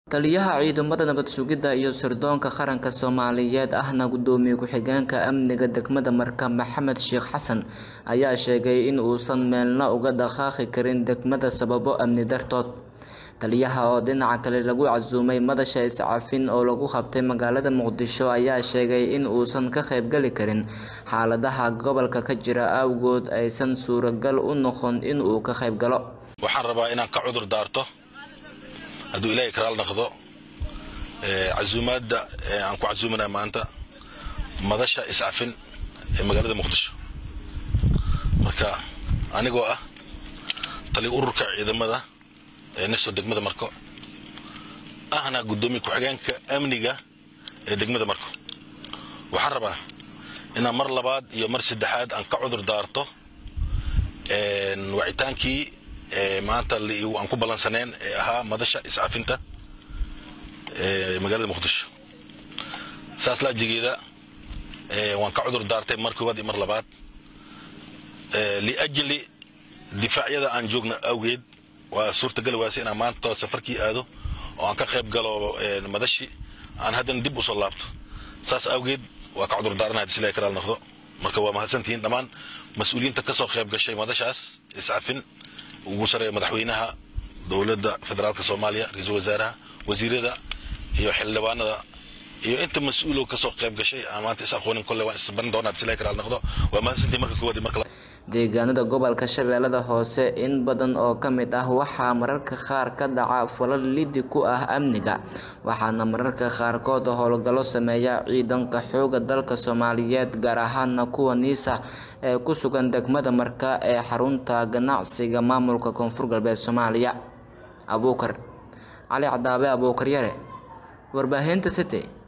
taliyaha ciidamada nabad sugidda iyo sirdoonka qaranka soomaaliyeed ahna gudoomiye ku-xigeenka amniga degmada marka maxamed sheekh xasan ayaa sheegay in uusan meelna uga dhaqaaqi karin degmada sababo amni dartood taliyaha oo dhinaca kale lagu casuumay madasha iscafin oo lagu qabtay magaalada muqdisho ayaa sheegay in uusan ka qaybgali karin xaaladaha gobolka ka jira awgood aysan suuragal u noqon in uu ka qaybgalo waxaan rabaa inaan ka cudur daarto hadduu ilaahay karaal naqdo casuumaadda aan ku casuumanaa maanta madasha iscafin ee magaalada muqdisho marka anigoo ah tali ururka ciidamada ee naso degmada marko ahna guddoomiye ku-xigeenka amniga ee degmada marko waxaan rabaa inaan mar labaad iyo mar saddexaad aan ka cudur daarto wacitaankii maanta aan ku ballansaneen ee ahaa madasha iscafinta ee magaalada muqdisho saas laajigeeda waan ka cudur daartay mar koowaad iyo mar labaad liajli difaacyada aan joogna awgeed waa suurtagali waase inaan maanta safarkii aado oo aan ka qayb galo madashi aan haddana dib usoo laabto saas awgeed waa ka cudur daaranaha hadii silahay karaal noqdo marka waa mahadsantihiin dhammaan mas-uuliyiinta ka soo qayb gashay madashaas iscafin ugu sareeya madaxweynaha dowladda federaalka soomaaliya ra-iisul wasaaraha wasiirada iyo xildhibaanada iyo inta mas-uulo ka soo qayb gashay aan maanta is aqoonin kolle waan isbarin doonaa hadii silahay karaal noqdo waa mahadsantihiin marka koowaad iyo marka deegaanada gobolka shabeellada hoose in badan oo ka mid ah waxaa mararka qaar ka dhaca falal lidi ku ah amniga waxaana mararka qaarkood howlgallo sameeya ciidanka xooga dalka soomaaliyeed gaar ahaana kuwa niisa ee ku sugan degmada marka ee xarunta ganacsiga maamulka koonfur galbeed soomaaliya abuukar cali cadaabe abuukar yare warbaahinta city